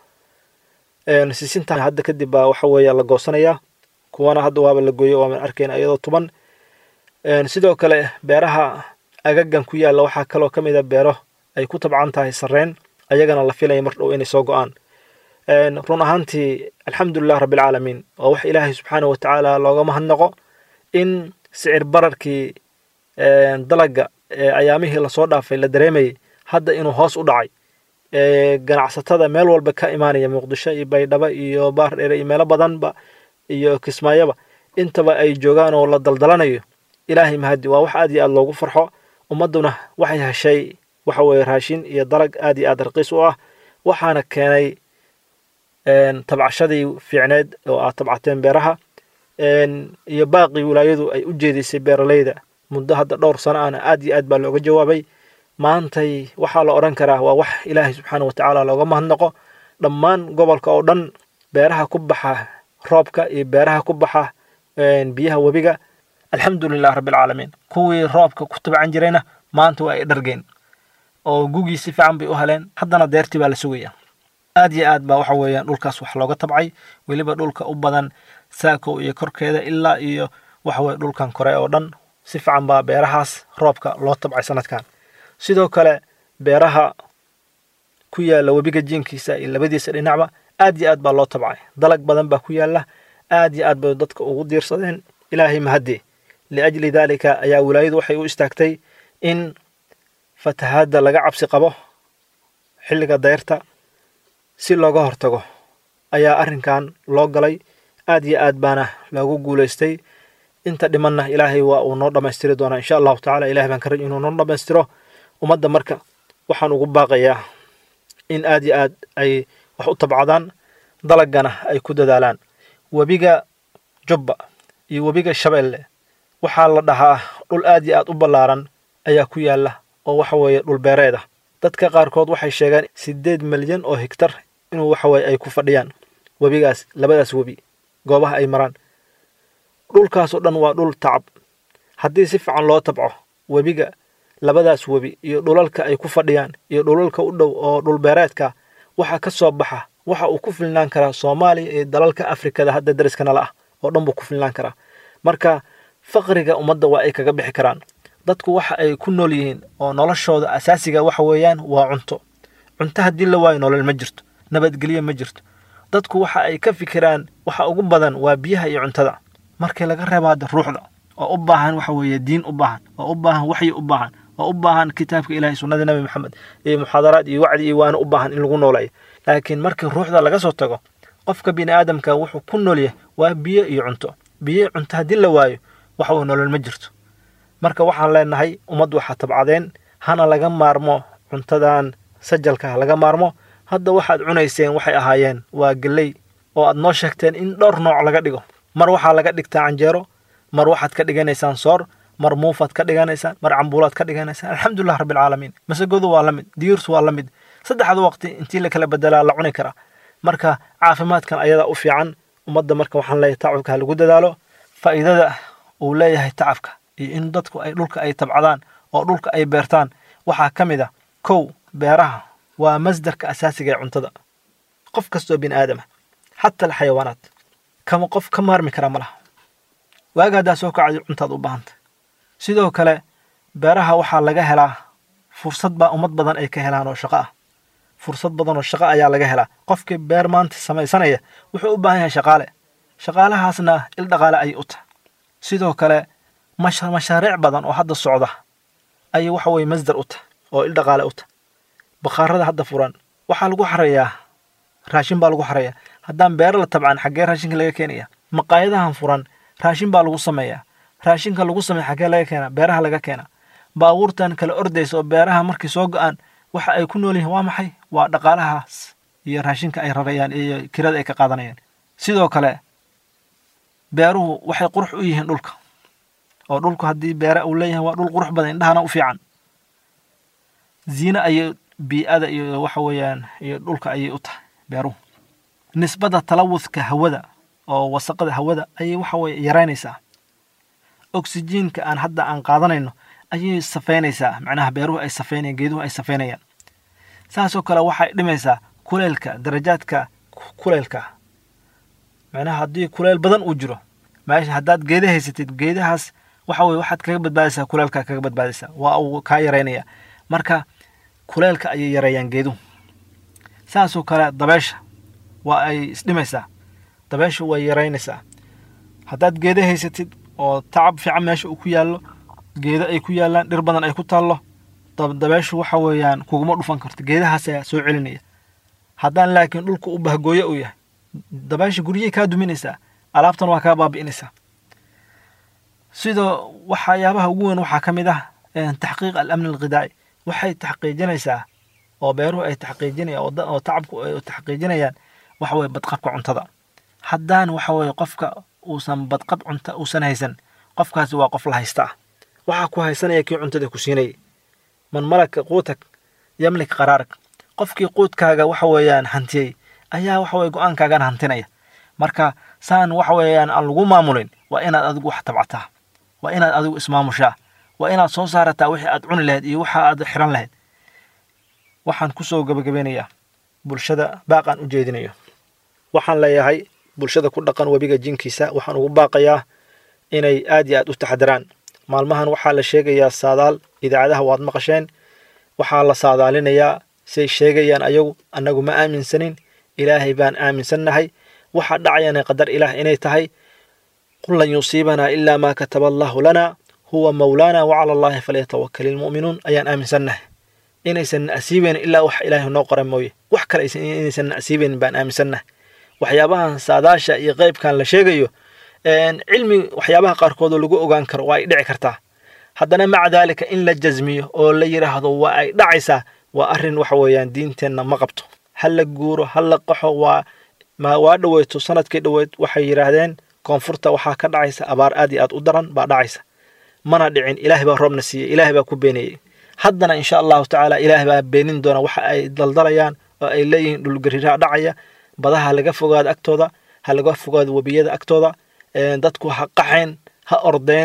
N: sisinta hadda kadib baa waxa weeye la goosanayaa kuwana hadda waaba la gooyo waaman arkayna iyadoo tuban sidoo kale beeraha agagan ku yaalla waxaa kaloo ka mid a beero ay ku tabcan tahay sarreen ayagana la filaya mar dhow inay soo go-aan run ahaantii alxamdulilah rabbilcaalamiin waa wax ilaahay subxaana wa tacaala looga mahadnaqo in sicir bararkii dalaga ee ayaamihii lasoo dhaafay la dareemayay hadda inuu hoos u dhacay ganacsatada meel walba ka imaanaya muqdisho iyo baydhabo iyo baardheere iyo meelo badanba iyo kismaayoba intaba ay joogaan oo la daldalanayo ilaahay mahadi waa wax aad iyo aad loogu farxo ummadduna waxay heshay waxa weeye raashin iyo dalag aad iyo aad raqiis u ah waxaana keenay tabcashadii fiicneed oo aad tabcateen beeraha iyo baaqii wilaayadu ay u jeedisay beeralayda muddo hadda dhowr sano ahna aad iyo aad baa looga jawaabay maantay waxaa la odhan karaa waa wax ilaahay subxaana wa tacaala looga mahadnaqo dhammaan gobolka oo dhan beeraha ku baxa roobka iyo beeraha ku baxa biyaha webiga alxamdulilah rabbilcaalamiin kuwii roobka ku tabcan jirayna maanta waa ay dhargeen oo gugii si fiican bay u heleen haddana deertii baa la sugaya aad iyo aad baa waxa weeyaan dhulkaas wax looga tabcay weliba dhulka u badan saakow iyo korkeeda ilaa iyo waxa weye dhulkan kore oo dhan si fiican baa beerahaas roobka loo tabcay sanadkan sidoo kale beeraha ku yaalla webiga jiinkiisa iyo labadiisa dhinacba aad iyo aad baa loo tabcay dalag badan baa ku yaalla aad iyo aad bay dadka ugu diirsadeen ilaahay mahaddi liajli daalika ayaa wilaayadu waxay u istaagtay in fatahaadda laga cabsi qabo xilliga dayrta si looga hortago ayaa arrinkan loo galay aad iyo aad baana loogu guulaystay inta dhimanna ilaahay waa uu noo dhammaystiri doonaa insha allahu tacala ilahay baan ka raj inuu noo dhammaystiro ummadda marka waxaan ugu baaqayaa in aad iyo aad ay wax u tabcadaan dalagana ay ku dadaalaan webiga jubba iyo webiga shabeelle waxaa la dhahaa dhul aad iyo aad u ballaaran ayaa ku yaalla oo waxa weeye dhul beereed ah dadka qaarkood waxay sheegeen siddeed milyan oo higtar inuu waxa weye ay ku fadhiyaan webigaas labadaas webi goobaha ay maraan dhulkaasoo dhan waa dhul tacab haddii si fiican loo tabco webiga labadaas webi iyo dhulalka ay ku fadhiyaan iyo dhulalka u dhow oo dhulbeereedka waxa ka soo baxa waxa uu ku filnaan karaa soomaaliya iyo dalalka afrikada hadda dariska nala ah oo dhan buu ku filnaan karaa marka faqriga ummadda waa ay kaga bixi karaan dadku waxa ay ku nool yihiin oo noloshooda asaasiga waxa weeyaan waa cunto cunto haddii la waayo nolol ma jirto nabadgelyo ma jirto dadku waxa ay ka fikiraan waxa ugu badan waa biyaha iyo cuntada markii laga reebaada ruuxda oo u baahan waxa weeye diin u baahan oo u baahan waxyi u baahan oo u baahan kitaabka ilahay sunnada nebi maxamed iyo muxaadaraad iyo wacdi iyo waana u baahan in lagu noolayo laakiin markii ruuxda laga soo tago qofka bini aadamka wuxuu ku noolyahay waa biyo iyo cunto biyo cunto haddii la waayo waxa uu nolol ma jirto marka waxaan leenahay ummad waxaa tabcadeen hana laga maarmo cuntadan sajalka laga maarmo hadda waxaad cunayseen waxay ahaayeen waa geley oo aad noo sheegteen in dhowr nooc laga dhigo mar waxaa laga dhigtaa canjeero mar waxaad ka dhiganaysaan soor mar muufaad ka dhiganaysaan mar cambuulaad ka dhiganaysaan alxamdulilah rabbilcaalamiin masagodu waa la mid diyuurtu waa la mid saddexda waqti intii la kala bedelaa la cuni karaa marka caafimaadkan ayadaa u fiican ummadda marka waxaan leeyahay tacabka ha lagu dadaalo faa'iidada uu leeyahay tacabka iyo in dadku ay dhulka ay tabcadaan oo dhulka ay beertaan waxaa ka mid a kow beeraha waa masdarka asaasiga ee cuntada qof kastoo bini aadama xata alxayawaanaat kama qof ka maarmi kara ma laha waaga haddaa soo kacday cuntaad u baahanta sidoo kale beeraha waxaa laga helaa fursad baa ummad badan ay ka helaan oo shaqo ah fursad badan oo shaqo ayaa laga helaa qofkii beer maanta samaysanaya wuxuu u baahan yahay shaqaale shaqaalahaasna il dhaqaale ayay u tahay sidoo kale mashaariic badan oo hadda socda ayay waxa weye masdar u tahay oo il dhaqaale u tahay bakhaarada hadda furan waxaa lagu xareeyaa raashin baa lagu xareeyaa haddaan beero la tabcan xaggee raashinka laga keenaya maqaayadahan furan raashin baa lagu sameeyaa raashinka lagu sameeya xaggee laga keena beeraha laga keena baabuurtan kala ordaysa oo beeraha markay soo go-aan waxa ay ku nool yihiin waa maxay waa dhaqaalahaas iyo raashinka ay rarayaan iyo kirada ay ka qaadanayaan sidoo kale beeruhu waxay qurux u yihiin dhulka oo dhulku haddii beere uu leeyahay waa dhul qurux badan indhahana u fiican ziine ayay bii'ada iyo waxa weeyaan iyo dhulka ayay u tahay beeruhu nisbada talawudka hawada oo wasaqada hawada ayay waxa weye yaraynaysaa oksijiinka aan hadda aan qaadanayno ayay safeynaysaa macnaha beeruhu ay safeynayaan geeduhu ay safeynayaan saasoo kale waxay dhimaysaa kuleelka darajaadka kuleelka macnaha haddii kuleel badan uu jiro meesha haddaad geeda haysatid geedahaas waxa weye waxaad kaga badbaadaysaa kuleelka kaga badbaadaysaa waa uu kaa yaraynaya marka kuleelka ayay yareeyaan geeduhu saasoo kale dabeesha waa ay isdhimaysaa dabeeshu way yaraynaysaa haddaad geeda haysatid oo tacab fiican meesha uu ku yaallo geedo ay ku yaallaan dhir badan ay ku taallo dabeeshu waxa weeyaan kuguma dhufan karto geedahaas ayaa soo celinaya haddaan laakiin dhulka u bahgooyo uu yahay dabeesha guryay kaa duminaysaa alaabtan waa kaa baabi'inaysaa sidoo waxyaabaha ugu weyn waxaa ka mid ah taxqiiq alamni alghidaaci waxay taxqiijinaysaa oo beeruhu ay taxqiijinayaan oo tacabku ay taxqiijinayaan waxa weye badqabka cuntada haddaan waxa weye qofka uusan badqab cunta uusan haysan qofkaasi waa qof la haysta ah waxaa ku haysanaya kii cuntada ku siinayay man malaka quutak yamlik qaraarak qofkii quudkaaga waxa weeyaan hantiyey ayaa waxa weye go-aankaagana hantinaya marka saan waxa weeyaan aan lagu maamulin waa inaad adigu wax tabcataa waa inaad adigu ismaamushaa waa inaad soo saarataa wixii aad cuni lahayd iyo waxa aad xiran lahayd waxaan kusoo gabagabeynayaa bulshada baaqaan u jeedinayo waxaan leeyahay bulshada ku dhaqan webiga jinkiisa waxaan ugu baaqayaa inay aad iyo aad u taxadaraan maalmahan waxaa la sheegayaa saadaal idaacadaha waad maqasheen waxaa la saadaalinayaa say sheegayaan ayagu annagu ma aaminsanin ilaahay baan aaminsannahay waxa dhacayana qadar ilaah inay tahay qul lan yusiibanaa ilaa maa kataba allaahu lana huwa mawlaana wacala allaahi falyatawakal ilmu'minuun ayaan aaminsannahay inaysan na asiibeyn ilaa wax ilaahay noo qora mooye wax kale inaysan na asiibeyn baan aaminsannahay waxyaabahan saadaasha iyo qeybkan la sheegayo cilmi waxyaabaha qaarkood oo lagu ogaan karo waa ay dhici kartaa haddana maca daalika in la jasmiyo oo la yidhaahdo waa ay dhacaysaa waa arrin waxa weeyaan diinteenna ma qabto ha la guuro ha la qaxo waa ma waa dhoweyto sanadkii dhoweyd waxay yidhaahdeen koonfurta waxaa ka dhacaysa abaar aad iyo aad u daran baa dhacaysa mana dhicin ilaahay baa roobna siiyey ilaahay baa ku beeniyey haddana insha allahu tacaala ilaahay baa beenin doona waxa ay daldalayaan oo ay leeyihiin dhulgariiraha dhacaya badaha ha laga fogaado agtooda ha laga fogaado webiyada agtooda dadku ha qaxeen ha ordeen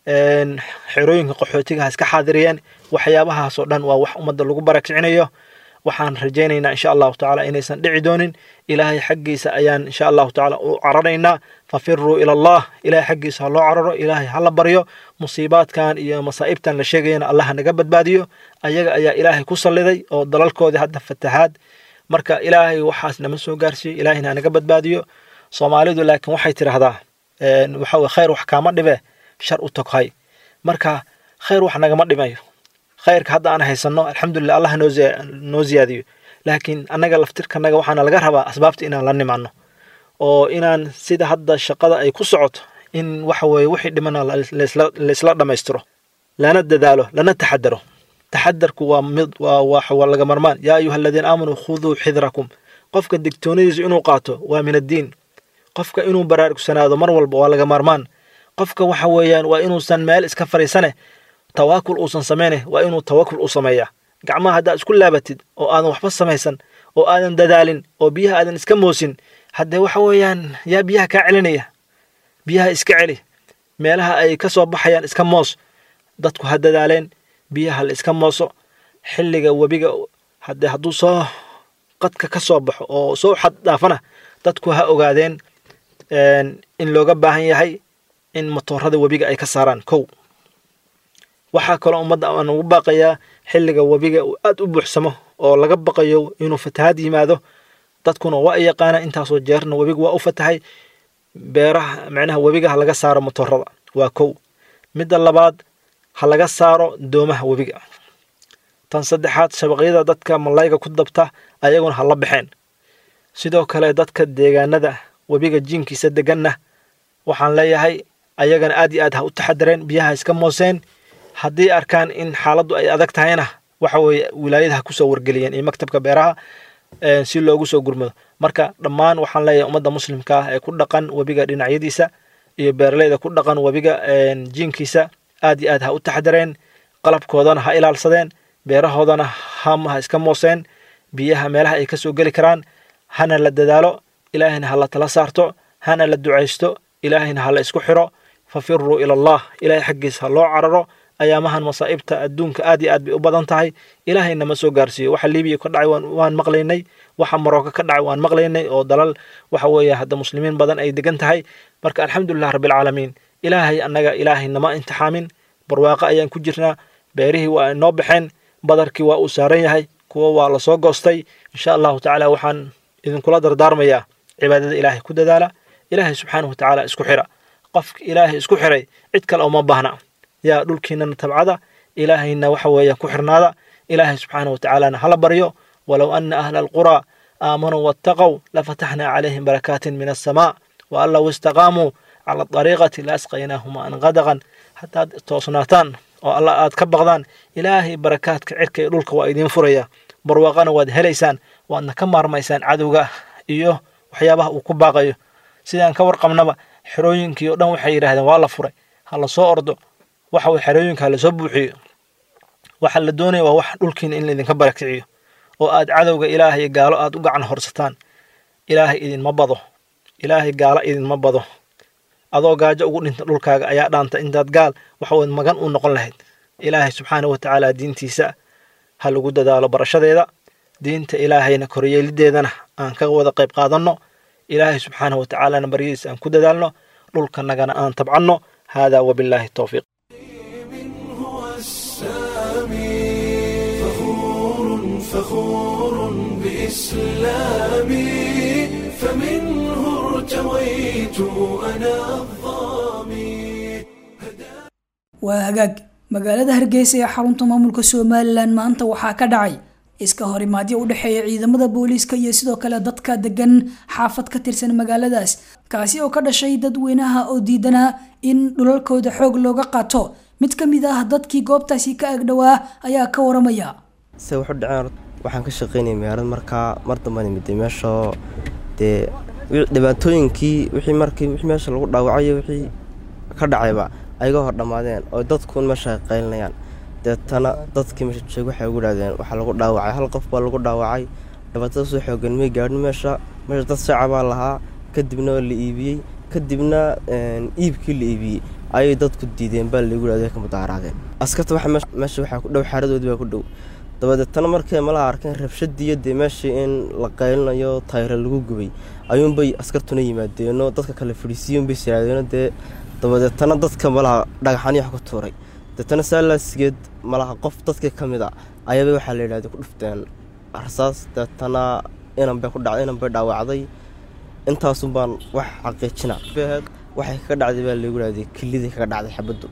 N: xerooyinka qaxootiga ha iska xaadiriyeen waxyaabahaasoo dhan waa wax ummadda lagu barakicinayo waxaan rajaynaynaa insha allahu tacaala inaysan dhici doonin ilaahay xaggiisa ayaan insha allahu tacaala u cararaynaa fafiruu ila allah ilaahay xaggiisa ha loo cararo ilaahay ha la baryo musiibaadkan iyo masaa'ibtan la sheegayana allah ha naga badbaadiyo ayaga ayaa ilaahay ku salliday oo dalalkoodii hadda fatahaad marka ilaahay waxaas nama soo gaarsiiyo ilaahayna ha naga badbaadiyo soomaalidu laakiin waxay tidhaahdaa waxa weye khayr wax kaama dhibe shar u toghay marka khayr wax nagama dhimayo khayrka hadda aan haysanno alxamdulilah allah noo ziyaadiyo laakiin annaga laftirkanaga waxaana laga rabaa asbaabta inaan la nimaano oo inaan sida hadda shaqada ay ku socoto in waxa weeye wixii dhimana laisla dhammaystiro lana dadaalo lana taxadaro taxadarku waa mid waa laga marmaan yaa ayuha aladiina aamanuu khuduu xidrakum qofka digtoonidiisu inuu qaato waa min addiin qofka inuu baraarugsanaado mar walba waa laga maarmaan qofka waxa weeyaan waa inuusan meel iska fariisane tawaakul uusan samayne waa inuu tawakul u sameeyaa gacmaha haddaad isku laabatid oo aadan waxba samaysan oo aadan dadaalin oo biyaha aadan iska moosin haddee waxa weeyaan yaa biyaha kaa celinaya biyaha iska celi meelaha ay ka soo baxayaan iska moos dadku ha dadaaleen biyaha la iska mooso xilliga webiga haddee hadduu soo qadka ka soo baxo oo soo xad dhaafana dadku ha ogaadeen in looga baahan yahay in matoorada webiga ay ka saaraan kow waxaa kaloo ummadda aan ugu baaqayaa xilliga webiga uu aad u buuxsamo oo laga baqayo inuu fatahaad yimaado dadkuna waa ay yaqaana intaasoo jeerna webiga waa u fatahay beeraha macnaha webiga ha laga saaro matoorada waa kow midda labaad ha laga saaro doomaha webiga tan saddexaad shabaqyada dadka malayga ku dabta ayaguna ha la baxeen sidoo kale dadka deegaanada webiga jiinkiisa deganna waxaan leeyahay ayagana aad iyo aad ha u taxadareen biyaha iska mooseen haddii arkaan in xaaladdu ay adag tahayna waxa weeye wilaayada ha kusoo wargeliyeen iyo maktabka beeraha si loogu soo gurmado marka dhammaan waxaan leeyahay ummadda muslimka ah ee ku dhaqan webiga dhinacyadiisa iyo beeraleyda ku dhaqan webiga jiinkiisa aad iyo aad ha u taxadareen qalabkoodana ha ilaalsadeen beerahoodana ham ha iska mooseen biyaha meelaha ay ka soo geli karaan hana la dadaalo ilaahayna ha la tala saarto hana la ducaysto ilaahayna ha la isku xiro fafiruu ila allah ilaahay xaggiisa ha loo cararo ayaamahan masaa'ibta adduunka aad iyo aad bay u badan tahay ilaahayna ma soo gaarsiiyo waxa libiya ka dhacay waan maqlaynay waxa marocco ka dhacay waan maqlaynay oo dalal waxa weeye hadda muslimiin badan ay degan tahay marka alxamdulilah rabbilcaalamiin ilaahay annaga ilaahay nama intixaamin barwaaqo ayaan ku jirnaa beerihii waa inoo baxeen badarkii waa uu saaran yahay kuwa waa la soo goostay insha allahu tacaala waxaan idinkula dardaarmayaa cibaadada ilaahay ku dadaala ilaahay subxaanahu wa tacaala isku xira qofka ilaahay isku xiray cid kale uma baahna yaa dhulkiinana tabcada ilaahayna waxa weeyaan ku xirnaada ilaahay subxaana wa tacaalana hala baryo walow ana ahla alquraa aamanuu wattaqow lafataxnaa calayhim barakaatin min assamaa wa an low istaqaamuu cala dariiqati la asqaynaahum an qadaqan haddaad toosnaataan oo alla aad ka baqdaan ilaahay barakaadka cirka iyo dhulka waa idiin furaya barwaaqana waad helaysaan waadna ka maarmaysaan cadowga iyo waxyaabaha uu ku baaqayo sidaan ka warqabnaba xerooyinkii oo dhan waxay yidhaahdeen waa la furay ha la soo ordo waxa way xerooyinka ha lasoo buuxiyo waxa la doonaya waa wax dhulkiina in laydinka barakiciyo oo aad cadowga ilaahay gaalo aad u gacan horsataan ilaahay idinma bado ilaahay gaalo idinma bado adoo gaajo ugu dhinta dhulkaaga ayaa dhaanta intaad gaal waxawaad magan u noqon lahayd ilaahay subxaana wa tacaala diintiisa ha lagu dadaalo barashadeeda diinta ilaahayna koryeelideedana aan ka wada qayb qaadanno ilaahay subxaana wa tacaalana baryadiisa aan ku dadaalno dhulkanagana aan tabcanno haadaa wabillaahi towfiiq
G: فخور فخور بإسلامي فمنه ارتويت أنا الظامي
B: waa hagaag magaalada hargeysa ee xarunta maamulka somalilan maanta waxaa ka dhacay iska horimaadyo u dhexeeya ciidamada booliiska iyo sidoo kale dadka degan xaafad ka tirsan magaaladaas kaasi oo ka dhashay dadweynaha oo diidanaa in dhulalkooda xoog looga qaato mid ka mid ah dadkii goobtaasi ka agdhowaa ayaa ka waramaya
O: se wuxu dhaceen waxaan ka shaqaynaya magaalada markaa mar dambaan imiday meeshoo dee dhibaatooyinkii wixii markii wixii meesha lagu dhaawacayo wixii ka dhacayba ayaga hor dhammaadeen oo dadkuun meesha ay qaylinayaan deetana dadkii meesha joog waxay ugu dhahdeen waxaa lagu dhaawacay hal qof baa lagu dhaawacay dhibaatada soo xoogan may gaadhin meesha meesha dad shacabaa lahaa kadibna waa la iibiyey kadibna iibkii la iibiyey ayay dadku diideen baa laygu dhahday ka mudaaraadeen askarta waxa meesha waxaa ku dhow xaaradoodii baa ku dhow dabadeetana markay malaha arkeen rabshadiiyo dee meeshii in la qaylinayo tayra lagu gubay ayuunbay askartuna yimaadeenoo dadka kale fadhiisiiyunbay siraadeeno dee dabadeetana dadka malaha dhagaxani wax ku tuuray deetana saalaasgeed malaha qof dadkii ka mid a ayaaba waxaa la yidhahday ku dhufteen rasaas deetana inan bay ku dhacday inan bay dhaawacday intaasun baan wax xaqiijina beheed waxay kaga dhacday baa laygu dhahday kilidii kaga dhacday xabaddu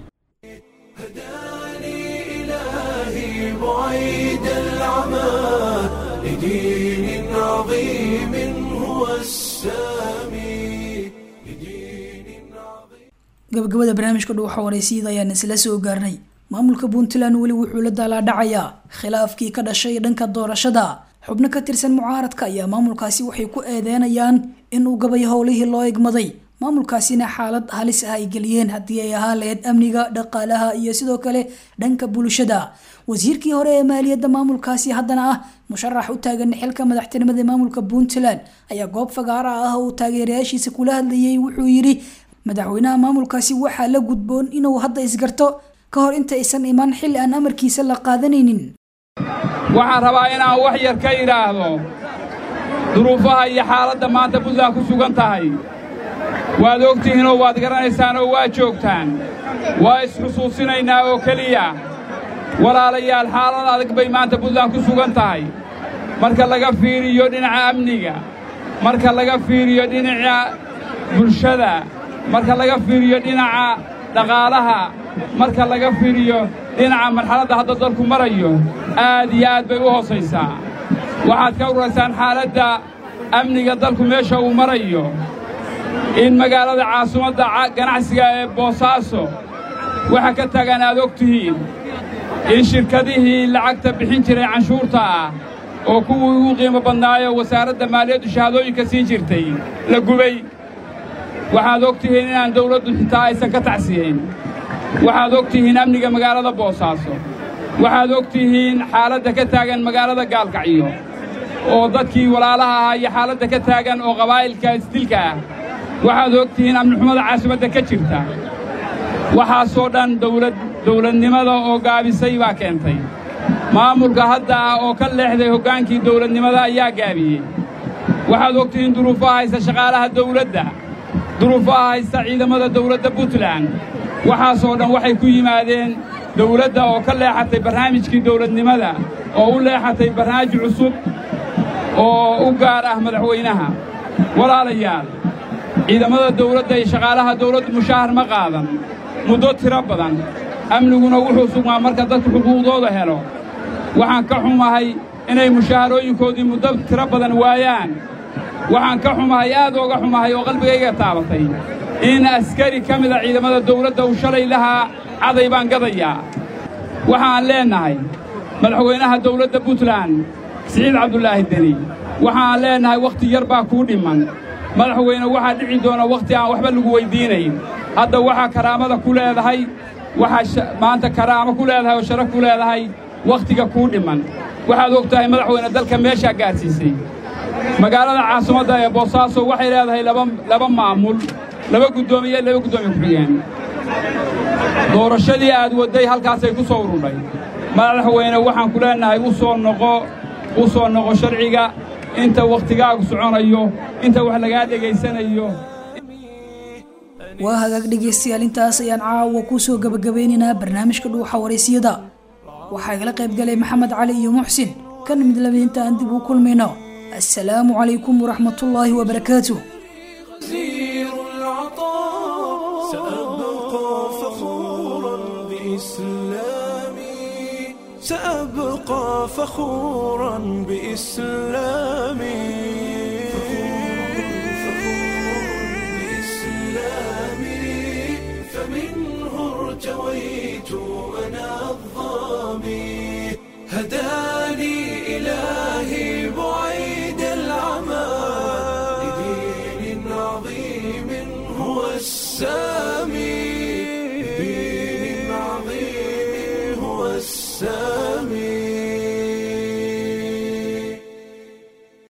G: إلهي بعيد العمى لدين عظيم هو السامي
B: gabagabada barnaamijka dhuuxa waraysiida ayaan isla soo gaarnay maamulka puntland weli wuxuu la daalaadhacayaa khilaafkii ka dhashay dhanka doorashada xubno ka tirsan mucaaradka ayaa maamulkaasi waxay ku eedeynayaan inuu gabay howlihii loo egmaday maamulkaasina xaalad halis ah ay geliyeen haddii ay ahaan lahayd amniga dhaqaalaha iyo sidoo kale dhanka bulshada wasiirkii hore ee maaliyadda maamulkaasi haddana ah musharax u taagan xilka madaxtinimada maamulka puntland ayaa goob fagaara ah oo taageerayaashiisa kula hadlayay wuxuu yidhi madaxweynaha maamulkaasi waxaa la gudboon inuu hadda isgarto ka hor inta aysan iman xilli aan amarkiisa la qaadanaynin
P: waxaan rabaa inaan wax yar ka idhaahdo duruufaha iyo xaaladda maanta puntland ku sugan tahay waad ogtihiinoo waad garanaysaan oo waa joogtaan waa isxusuusinaynaa oo keliya walaalayaal xaalad adag bay maanta puntland ku sugan tahay marka laga fiiriyo dhinaca amniga marka laga fiiriyo dhinaca bulshada marka laga fiiriyo dhinaca dhaqaalaha marka laga fiiriyo dhinaca marxaladda hadda dalku marayo aad iyo aad bay u hoosaysaa waxaad ka ururaysaan xaaladda amniga dalku meesha uu marayo in magaalada caasimadda ganacsiga ee boosaaso waxa ka tagan aad og tihiin in shirkadihii lacagta bixin jiray canshuurta ah oo kuwii ugu qiimo badnaayo wasaaradda maaliyaddu shahaadooyinka siin jirtay la gubay waxaad og tihiin inaan dawladdu xitaa aysan ka tacsiyayn waxaad og tihiin amniga magaalada boosaaso waxaad og tihiin xaaladda ka taagan magaalada gaalkacyo oo dadkii walaalaha ahaa iyo xaaladda ka taagan oo qabaa'ilka isdilka ah waxaad og tihiin amnixumada caasimadda ka jirta waxaasoo dhan dawlad dawladnimada oo gaabisay baa keentay maamulka hadda ah oo ka leexday hoggaankii dawladnimada ayaa gaabiyey waxaad og tihiin duruufaha haysta shaqaalaha dawladda duruufaha haysta ciidamada dawladda puntland waxaasoo dhan waxay ku yimaadeen dawladda oo ka leexatay barnaamijkii dawladnimada oo u leexatay barnaamij cusub oo u gaar ah madaxweynaha walaalayaal ciidamada dawladda iyo shaqaalaha dawladdu mushaahar ma qaadan muddo tiro badan amniguna wuxuu sugmaa marka dadku xuquuqdooda helo waxaan ka xumahay inay mushaharooyinkoodii muddo tiro badan waayaan waxaan ka xumahay aad ooga xumahay oo qalbigayga taabatay in askari ka mida ciidamada dawladda uu shalay lahaa caday baan gadayaa waxaan leennahay madaxweynaha dawladda puntland siciid cabdulaahi deni waxaan leennahay wakhti yar baa kuu dhimman madaxweyne waxaa dhici doona wakhti aan waxba lagu weyddiinayn hadda waxaa karaamada ku leedahay waxaa maanta karaamo ku leedahay oo sharaf ku leedahay wakhtiga kuu dhimman waxaad og tahay madaxweyne dalka meeshaa gaadhsiisay magaalada caasimadda ee boosaaso waxay leedahay laba maamul laba guddoomiye laba guddoomiye ku-xigeen doorashadii aad wadday halkaasay ku soo urudhay madaxweyne waxaan ku leennahay u soo noqo u soo noqo sharciga inta wakhtigaagu soconayo inta wax lagaa dhegaysanayo
B: waa hagaag dhegaystayaal intaas ayaan caawa ku soo gabagabeynaynaa barnaamijka dhuuxa waraysiyada waxaa igala qayb galay maxamed cali iyo muxsin kan mid laba inta aan dib u kulmayno assalaamu calaykum waraxmatullaahi wabarakaatuh
G: غزير العطاء سأبقى فخورا بإسلامي سأبقى فخورا بإسلامي بإسلامي فمنه ارتويت أنا الظامي هداني إلهي بعيد العمى لدين عظيم هو السامي